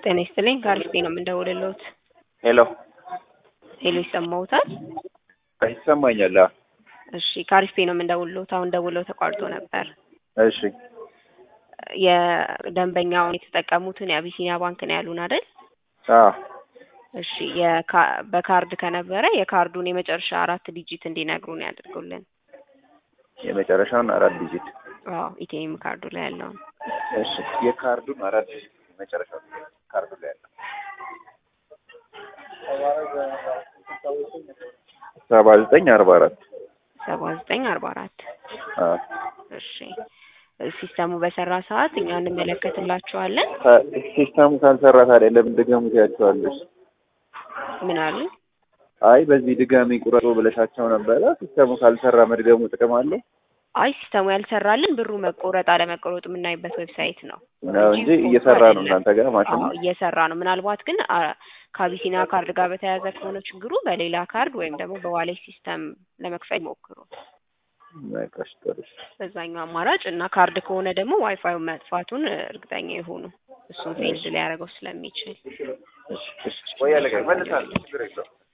ጤና ይስጥልኝ ከአሪፍ ነው የምንደውልልዎት። ሄሎ ሄሎ ይሰማዎታል? ይሰማኛል። አዎ። እሺ ከአሪፍ ነው የምንደውልልዎት። አሁን ደውለው ተቋርጦ ነበር። እሺ የደንበኛውን የተጠቀሙትን የአቢሲኒያ ባንክ ነው ያሉን አይደል? አዎ እሺ የካ- በካርድ ከነበረ የካርዱን የመጨረሻ አራት ዲጂት እንዲነግሩን ያድርጉልን። የመጨረሻውን አራት ዲጂት። አዎ ኢቲኤም ካርዱ ላይ ያለውን እሺ የካርዱን አራት ዲጂት የመጨረሻው ካርዱ ላይ ያለው ሰባ ዘጠኝ አርባ አራት ሰባ ዘጠኝ አርባ አራት አዎ እሺ ሲስተሙ በሰራ ሰዓት እኛ እንመለከትላቸዋለን። ካ- ሲስተሙ ካልሰራ ታዲያ ለምን ድገሙት ያቸዋለሽ? ምን አሉ? አይ በዚህ ድጋሚ ቁረጡ ብለሻቸው ነበረ። ሲስተሙ ካልሰራ መድገሙ ጥቅም አለው አይ ሲስተሙ ያልሰራልን ብሩ መቆረጥ አለመቆረጡ የምናይበት ዌብሳይት ነው ነው እንጂ እየሰራ ነው እናንተ ጋር ማሽኑ። አዎ እየሰራ ነው። ምናልባት ግን አ- ከአቢሲኒያ ካርድ ጋር በተያያዘ ከሆነ ችግሩ በሌላ ካርድ ወይም ደግሞ በዋሌት ሲስተም ለመክፈል ሞክሩ። በቃ እሺ፣ ጥሩ እሺ። በዛኛው አማራጭ እና ካርድ ከሆነ ደግሞ ዋይፋዩ መጥፋቱን እርግጠኛ የሆኑ እሱን ፌልድ ሊያደርገው ስለሚችል እሺ፣ እሺ። ቆይ አለቀ። መልሳለሁ። ችግር የለውም።